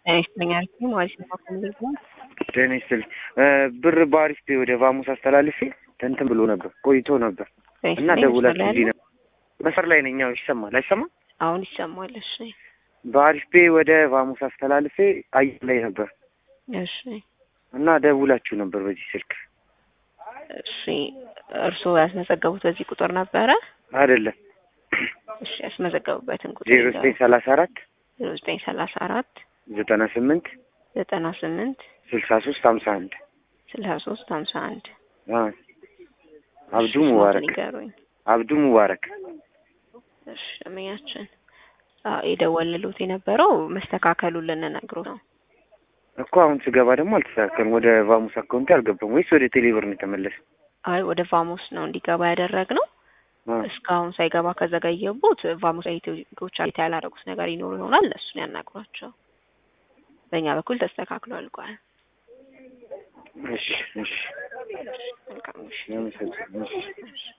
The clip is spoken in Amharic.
ጤና ይስጥልኝ አሪፍ ነው ማለት ነው። ኮምብል ነው ጤና ይስጥልኝ ብር በአሪፍ ፔ ወደ ቫሙስ አስተላልፌ እንትን ብሎ ነበር ቆይቶ ነበር እና ደውላችሁ እንዲህ ነበር መስመር ላይ ነኝ። አሁን ይሰማል አይሰማም? አሁን ይሰማል። እሺ በአሪፍ ፔ ወደ ቫሙስ አስተላልፌ አየር ላይ ነበር እሺ እና ደውላችሁ ነበር በዚህ ስልክ እሺ እርስዎ ያስመዘገቡት በዚህ ቁጥር ነበረ? አይደለም እሺ ያስመዘገቡበትን ቁጥር ዜሮ ዘጠኝ ሰላሳ አራት ዜሮ ዘጠኝ ሰላሳ አራት ዘጠና ስምንት ዘጠና ስምንት ስልሳ ሶስት ሀምሳ አንድ ስልሳ ሶስት ሀምሳ አንድ አብዱ ሙባረክ ንገሩኝ። አብዱ ሙባረክ እሺ እመኛችን የደወልሉት የነበረው መስተካከሉን ልንነግሮት ነው። እኮ አሁን ስገባ ደግሞ አልተስተካከልም። ወደ ቫሙስ አካውንት አልገባም ወይስ ወደ ቴሌብር ነው የተመለሰ? አይ ወደ ቫሞስ ነው እንዲገባ ያደረግነው። እስካሁን ሳይገባ ከዘገየቡት ቫሞስ ኢትዮጎች አሪታ ያላረጉት ነገር ይኖሩ ይሆናል። እሱን ያናግሯቸው። በእኛ በኩል ተስተካክሎ አልቋል። እሺ እሺ መልካም እሺ። ያመሰግናለሁ። እሺ